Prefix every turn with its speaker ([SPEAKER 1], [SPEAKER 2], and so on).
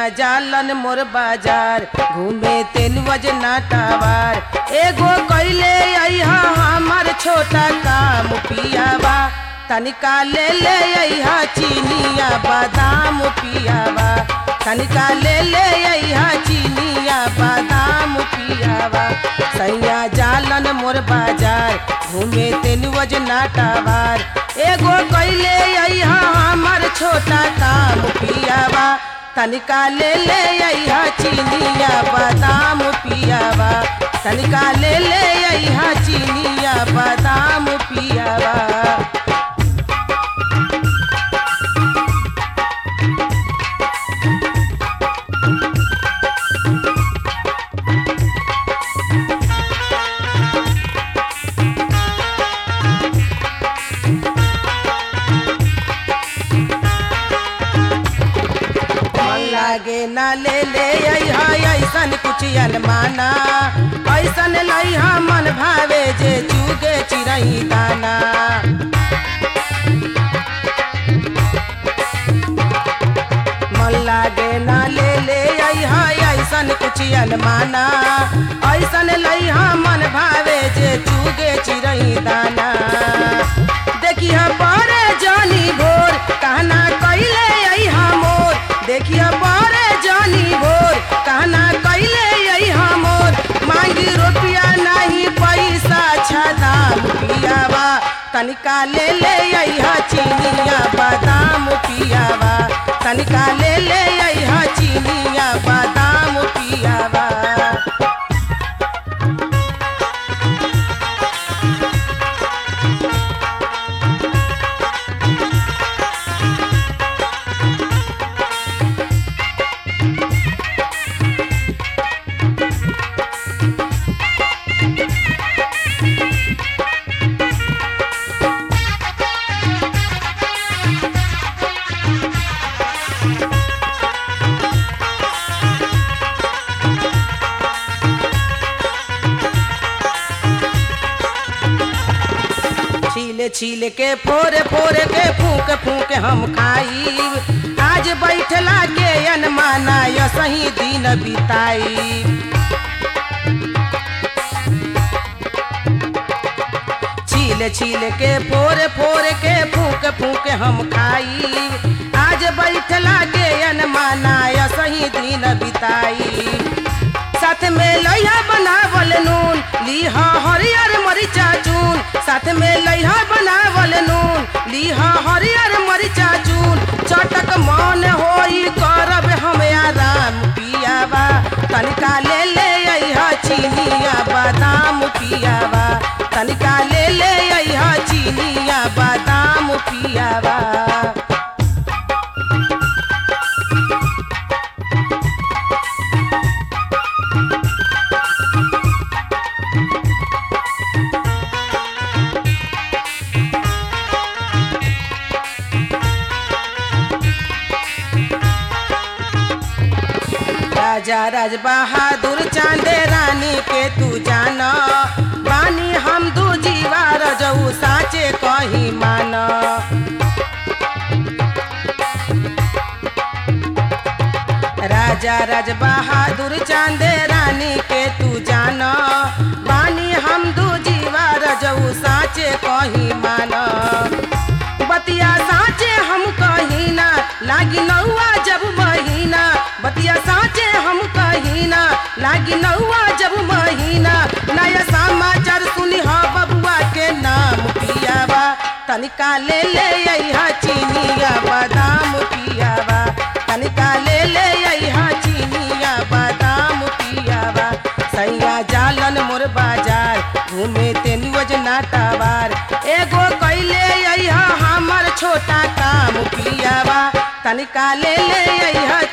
[SPEAKER 1] जालन मोर बाजार घूमे तेलुवज नाटावार एगो कैले अइहा हमर छोटा काम पियावा तनिका ले ले अइहा चीनिया बादाम पियावा तनिका ले ले अइहा चीनिया बादाम पियावा सैया जालन मोर बाजार घूमे तेलुवज नाटावार एगो कैले अइहा हमर छोटा काम पियावा तनिका ले ले अइहा चीनिया बादाम पियावा तनिका ले ले अइहा चीनिया बादाम पियावा मन लागे ना ले ले अइहा ऐसन कुछ अलमाना ऐसन लइहा मन भावे जे चुगे चिरई दाना मन लागे ना ले ले अइहा ऐसन कुछ अलमाना ऐसन लइहा मन भावे जे चुगे चिरई दाना देखिया बड़े जानी भोर कहना कैले अइहा मोर देखिया बड़े जानी भोर कहना कैले अइहा मोर मांगी रुपया नहीं पैसा छदाम पियावा तनिका ले ले अइहा चीनिया बादाम पियावा तनिका ले ले अइहा चीनिया बादाम पियावा छीले छीले के फोरे फोरे के फूक फूक हम खाई आज बैठला के अनमाना य सही दिन बिताई छीले छीले के फोरे फोरे के फूक फूक हम खाई आज बैठला के अनमाना य सही दिन बिताई साथ में लइहा बनावल नून लीहा हरियर मरिचा चून साथ में लइहा बनावल नून लीहा हरियर मरिचा चून चटक मन होई करब हम आराम पियावा तनिका ले ले अइहा चीनिया बादाम पियावा तनिका ले ले अइहा चीनिया बादाम पियावा राजा राज बहादुर चांदे रानी के तू जाना बानी हम दू जीवा रजऊ साचे कहीं माना राजा राज बहादुर चांदे रानी के तू जाना बानी हम दू जीवा रजऊ साचे कहीं माना बतिया साचे हम कहीं ना लागी नौआ जब महीना बतिया साचे हम कहीं ना लागी नौआ जब महीना नया समाचार सुनी हा बबुआ के नाम पियावा तनिका ले ले अइहा चीनिया बादाम पियावा तनिका ले ले अइहा चीनिया बादाम पियावा सैया जालन मोर बाजार घूमे तेनुवज नाटावार एगो कैले अइहा हमर छोटा काम पियावा तनिका ले ले अइहा